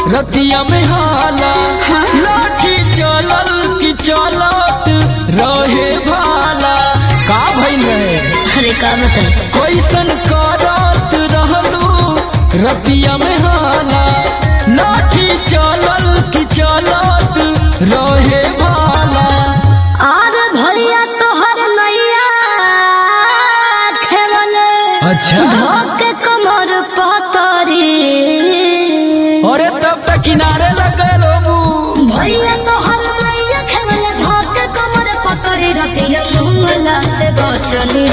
रतिया में हाला लाठी चलल की चलत रहे भाला का भइल रहे अरे का बताई कैसन करत रहलू रतिया में हाला लाठी चलल की चलत रहे भाला आर भैया तोहर नैया खेवले अच्छा धोके कमर पतरी अरे तब तक किनारे लग गए लोबू भैया तोहर नैया खेवले धोके कमर पतरी रतिया मुंगला से बचनी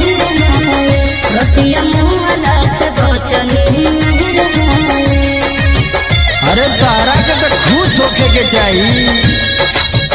रतिया मुंगला से बचनी अरे तारा के तो खुश होके के चाहिए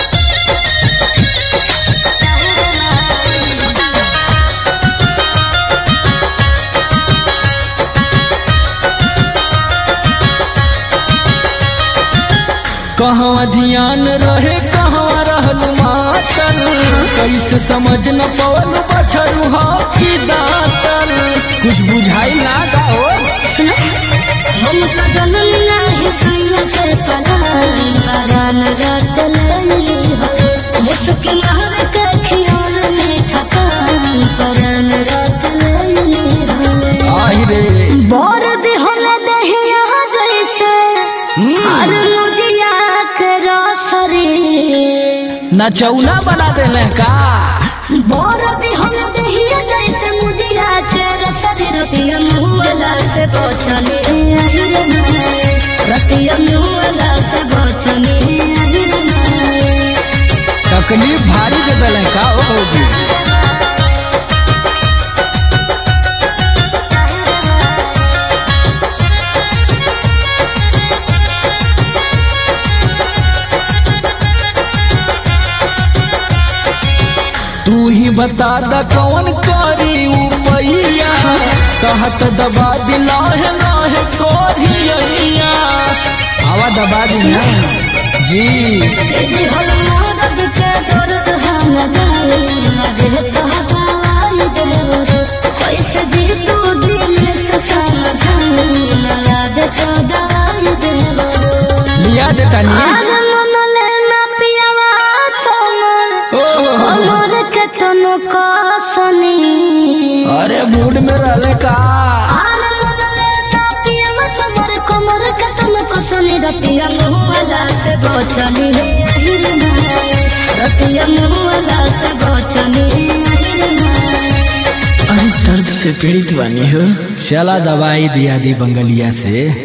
कहवा ध्यान रहे कहवा रहल मातल कैसे समझ न पवन बछरू हो की दातल कुछ बुझाई ना का हो सुनो हम तो जनम नाही सैया के पलान परान रात लैली हो मुस्किन हर के खियाल में छकान परान रात लैली हो आई रे बोर दे होला दहिया जैसे हर मुजिया के रसरी नचौना बना देले का बोर दे होला दहिया जैसे मुजिया के रसरी रतिया मुहला से बचनी अहिर नाय रतिया मुहला से बचनी अहिर नाय तकलीफ भारी दे देले का हो बहू तू ही बता द कौन करी उपैया कहत दबा दिला है नाहे कोरिया आवा दबा दिला जी यदि हल मदद के दर्द हम जाए मदद कहताई देवर कैसे जी तू दिल से समझाई न याद तो दाई देवर लिया देता नहीं आज मन लेना पियावा समर ओहो कमर के तनो कसनी अरे मूड में रहले का आज मन लेना पियावा समर कमर के तनो कसनी रतिया मुहला से बचनी अहिर नाय रतिया मुहला से बचनी अहिर नाय अरे दर्द से पीड़ित बानी हो चला दवाई दिया दी बंगलिया से